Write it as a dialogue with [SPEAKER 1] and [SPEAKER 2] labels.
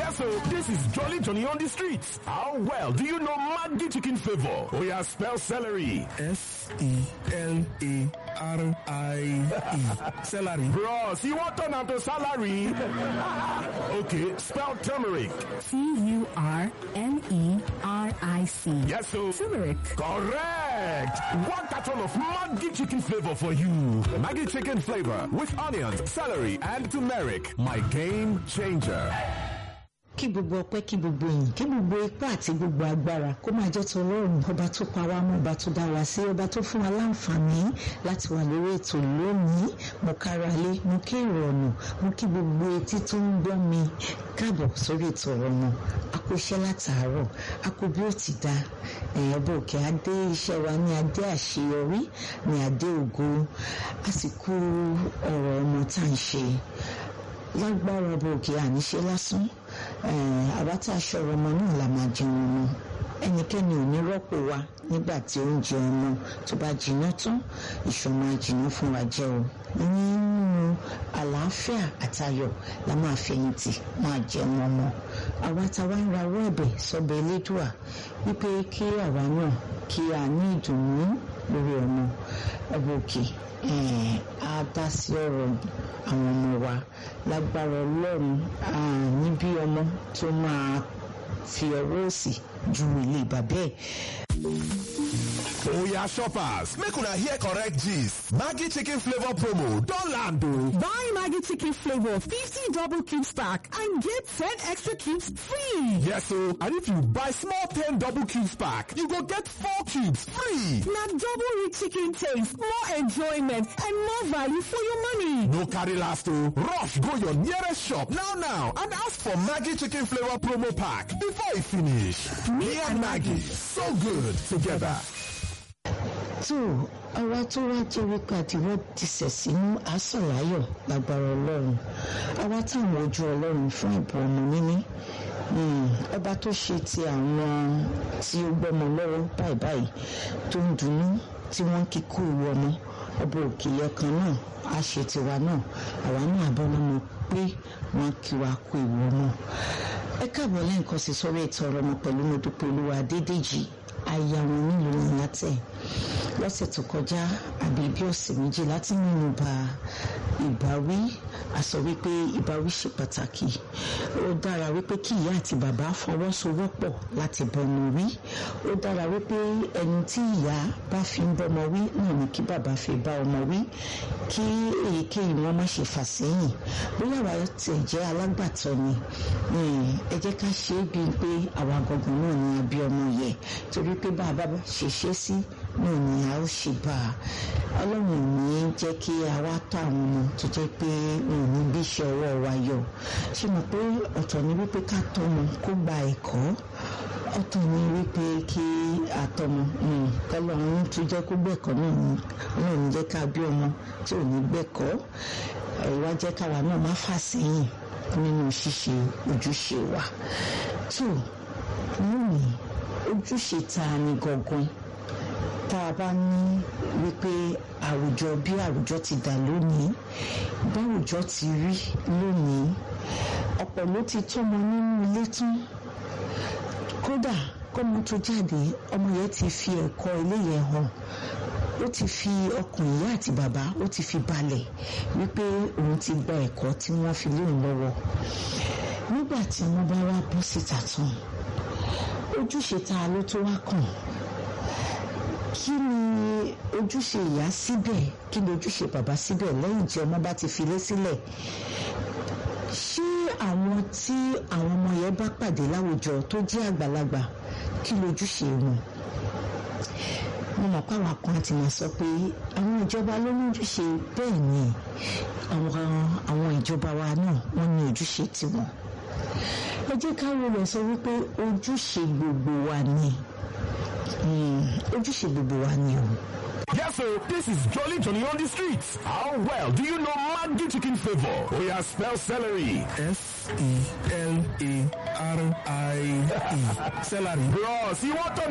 [SPEAKER 1] Yes, so this is Jolly Johnny on the streets. How well do you know Maggi chicken flavor? Oh yeah, spell celery.
[SPEAKER 2] S E L A R I E. Celery.
[SPEAKER 1] Bros, you want turn into salary? okay, spell turmeric.
[SPEAKER 3] T-U-R-M-E-R-I-C.
[SPEAKER 1] Yes, so
[SPEAKER 3] Turmeric.
[SPEAKER 1] correct. One carton of Maggi chicken flavor for you. Maggi chicken flavor with onions, celery, and turmeric. My game changer.
[SPEAKER 4] kí gbogbo ọpẹ́ kí gbogbo ìyìn kí gbogbo ipá àti gbogbo agbára kó máa jẹ́ ti Ọlọ́run ọba tó pa wá mọ́ ọba tó dá wa sí ọba tó fún wa láǹfààní láti wà lórí ètò lónìí mo kára lé mo kí èrò ọ̀nà mo kí gbogbo etí tó ń gbọ́ mi káàbọ̀ sórí ètò ọ̀rọ̀ náà a kó iṣẹ́ látàárọ̀ a kó bí ó ti dá èèyàn bò kí a dé iṣẹ́ wa ní adé àṣeyọrí ní adé ògo a sì kú ọ̀rọ̀ ọmọ tá à ń ṣe lágbára ọba òkè àníṣe lásán àwa tá a ṣọ̀rọ̀ ọmọ náà la máa jẹun ọmọ ẹnikẹ́ni ò ní rọ́pò wa nígbà tí oúnjẹ ọmọ tó bá jiná tán ìṣọ̀mọ àjìnà fún wa jẹ́ o nínú àlàáfíà àtayọ̀ la máa fẹ̀yìntì máa jẹun ọmọ àwa tá a wá ń rawọ́ ẹ̀bẹ̀ sọ́bẹ̀ elédùà wípé kí àwa náà kí a ní ìdùnnú lórí ọmọ ọba òkè á dá sí ọ̀rọ̀ àwọn ọmọ wa lágbára ọlọ́run níbí ọmọ tó máa fi ọwọ́ òsì ju ilé bàbá ẹ̀.
[SPEAKER 1] Oya shoppers, make una hear correct gist. Maggi chicken flavor promo don land o.
[SPEAKER 3] Buy Maggie Chicken Flavor 50 double cubes pack and get 10 extra cubes free.
[SPEAKER 1] Yes o, and if you buy small 10 double cubes pack, you go get 4 cubes free.
[SPEAKER 3] Now double rich chicken taste, more enjoyment, and more value for your money.
[SPEAKER 1] No carry last o. Rush go your nearest shop now now and ask for Maggi chicken flavor promo pack before e finish. Me and Maggie, so good together.
[SPEAKER 4] tó ọwọ́ tó wá jẹ́ wípé àtiwọ́ ti sẹ̀ sínú àsọ̀láyọ̀ lágbára ọlọ́run àwa táwọn ojú ọlọ́run fún ìbò ọmọ níní ọba tó ṣe ti àwọn tí ó gbọ́mọ lọ́wọ́ báyìí báyìí tó ń dunnú tí wọ́n ń kíkú ìwọ ọmọ ọba òkè yọkan náà á ṣe tiwa náà àwa náà abọ́lọ́mọ pé wọ́n kí wa kú ìwọ ọmọ ẹ káàbọ̀ lẹ́ǹkan sí sórí ètò ọ̀rọ̀ ọmọ pẹ̀lú Modúpẹ́ Olúwa Adédèjì aya wọn nílùú ìyàtẹ̀ lọ́sẹ̀ tó kọjá àbí bí ọ̀sẹ̀ méjì láti mẹ́nu bà ìbáwí a sọ wípé ìbáwí ṣe pàtàkì ó dára wípé kí ìyá àti bàbá fọwọ́sowọ́pọ̀ láti bọ́mọ wí ó dára wípé ẹni tí ìyá bá fi ń bọ́mọ wí náà ni kí bàbá fi bá ọmọ wí kí èyíkéyìí wọn má ṣe fà sẹ́yìn bóyá àwa tiẹ̀ jẹ́ alágbàtọ́ ni ẹ jẹ́ ká ṣe é bíi pé àwa gangan náà ni a bí ọmọ yẹ torí pé bàbá ṣe ṣe sí náà ni a ó ṣe bá a ọlọ́run ò ní jẹ́ kí a wá tọ́ àwọn ọmọ tó jẹ́ pé òun ní bí iṣẹ́ ọwọ́ wa yọ ṣe mọ̀ pé ọ̀tọ̀ ni wípé ká tọ́ ọmọ kó gba ẹ̀kọ́ ọ̀tọ̀ ni wípé kí àtọmọ kọlọ́run tún jẹ́ kó gbẹ̀kọ́ náà ni ọlọ́run ní jẹ́ ká bí ọmọ tí ò ní gbẹ̀kọ́ ìwà jẹ́ káwa náà má fà sẹ́yìn nínú ṣíṣe ojúṣe wa tó lónìí ojúṣe ta ni gangan tá a bá ní wípé àwùjọ bí àwùjọ ti dà lónìí báwùjọ ti rí lónìí ọ̀pọ̀ ló ti tọ́mọ nínú ilé tán kódà kọ́mọ tó jáde ọmọ yẹn ti fi ẹ̀kọ́ ilé yẹn hàn ó ti fi ọkàn ìyá àti bàbá ó ti fi balẹ̀ wípé òun ti gba ẹ̀kọ́ tí wọ́n fi léun lọ́wọ́ nígbà tí wọ́n bá wá bọ́ síta tán ojúṣe ta ló tó wá kàn kí ni ojúṣe ìyá síbẹ̀ kí ni ojúṣe bàbá síbẹ̀ lẹ́yìn tí ọmọ bá ti filé sílẹ̀ ṣé àwọn tí àwọn ọmọ yẹn bá pàdé láwùjọ tó jẹ́ àgbàlagbà kí lójúṣe wọn mo mọ̀ pé àwọn kan àti máa sọ pé àwọn ìjọba ló ní ojúṣe bẹ́ẹ̀ ni àwọn àwọn ìjọba wa náà wọ́n ní ojúṣe tiwọn ẹ jẹ́ ká wo rẹ̀ sọ wípé ojúṣe gbogbo wa ni ojúṣe gbogbo wa ni o.
[SPEAKER 1] Yes, so this is Jolly Johnny on the streets. How well do you know Maggi chicken flavor? Oh yeah, spell celery.
[SPEAKER 2] S E L A R I E. Celery.
[SPEAKER 1] Bros, you want to